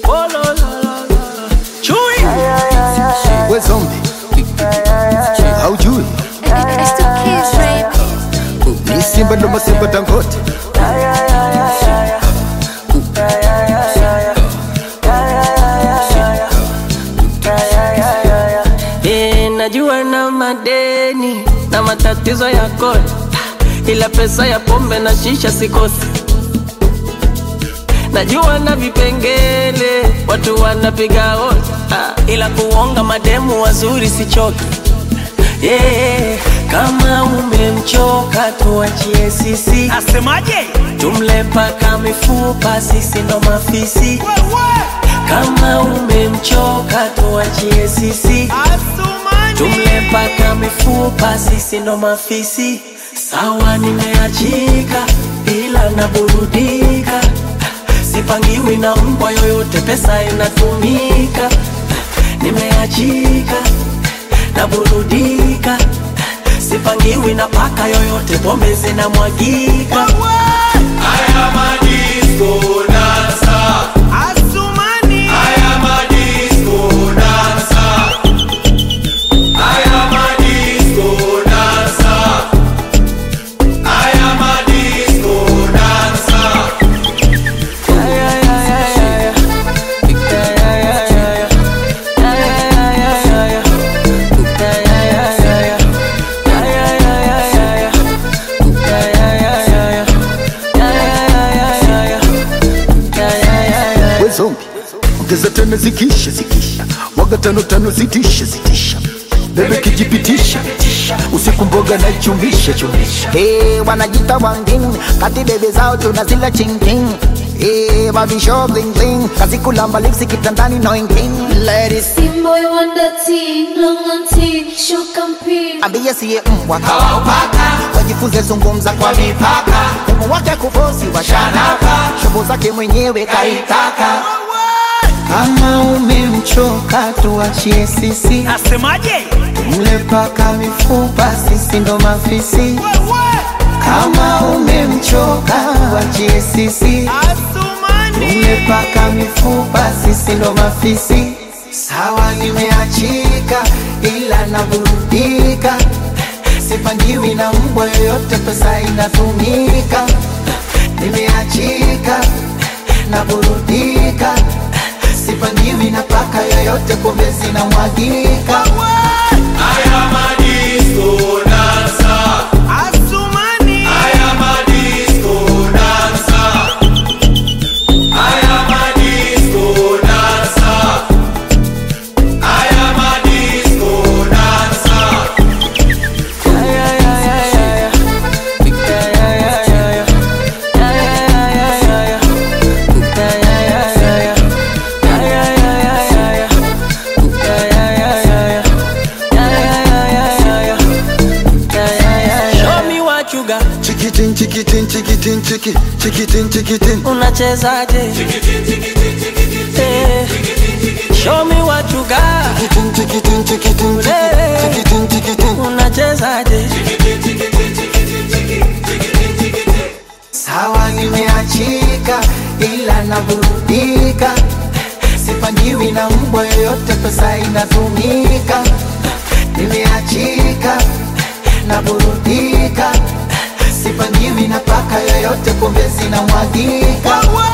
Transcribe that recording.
Oh, la, la, la, la. Chui. we zombi haujui It's the kids, baby. ni simba ndo masimba tangote Eh, najua na madeni na matatizo ya kodi, ila pesa ya pombe na shisha sikosi. Najua na vipengele watu wanapiga hodi, ah, ila kuonga mademu wazuri sichoki. Yeah, kama umemchoka tuachie sisi, Asemaje? tumle paka mifupa, sisi ndo mafisi. Kama umemchoka tuachie sisi, tumle paka mifupa, sisi ndo mafisi. Sawa, nimeachika ila naburudika, sipangiwi na mbwa yoyote, pesa inatumika. Nimeachika naburudika, sipangiwi na paka yoyote, pombe zinamwagika. Haya madisco dansa, Asumani. haya madisco dansa, haya madisco dansa, haya madisco dansa. we zombi ongeza tano zikisha zikisha waga tano tano zitisha zitisha bebe kijipitisha usiku mboga na chumisha chumisha Hey, wanajita wangin kati bebe zao tunazila chingking Hey, babisho bling bling kazi kulamba lipsi kitandani no inking Ladies Team boy wonder teen, long on teen, shook and pee. ambie siye mbwa kawaupaka wajifunze zungumza kwa mipaka umu wake kufosi washanaka shobo zake mwenyewe kaitaka kama umemchoka tuachie sisi Asemaje? mle paka mifupa sisi ndo mafisi kama umemchoka wachie sisi Asumani. umepaka mifupa sisi ndo mafisi sawa nimeachika ila naburudika sipangiwi na mbwa yoyote pesa inatumika nimeachika naburudika sipangiwi na paka yoyote pombe zinamwagika Haya madisco dansa, Asumani. haya madisco dansa, haya madisco dansa, haya madisco dansa. Show me what you got. chikitin chikitin chikitin chiki chikitin chikitin Unachezaje? Eh, Show me what you got. chikitin chikitin chikitin Eh, chikitin chikitin Unachezaje? sawa nimeachika ila naburudika sipangiwi na mbwa yoyote pesa inatumika nimeachika naburudika sipangiwi na paka yoyote pombe zinamwagika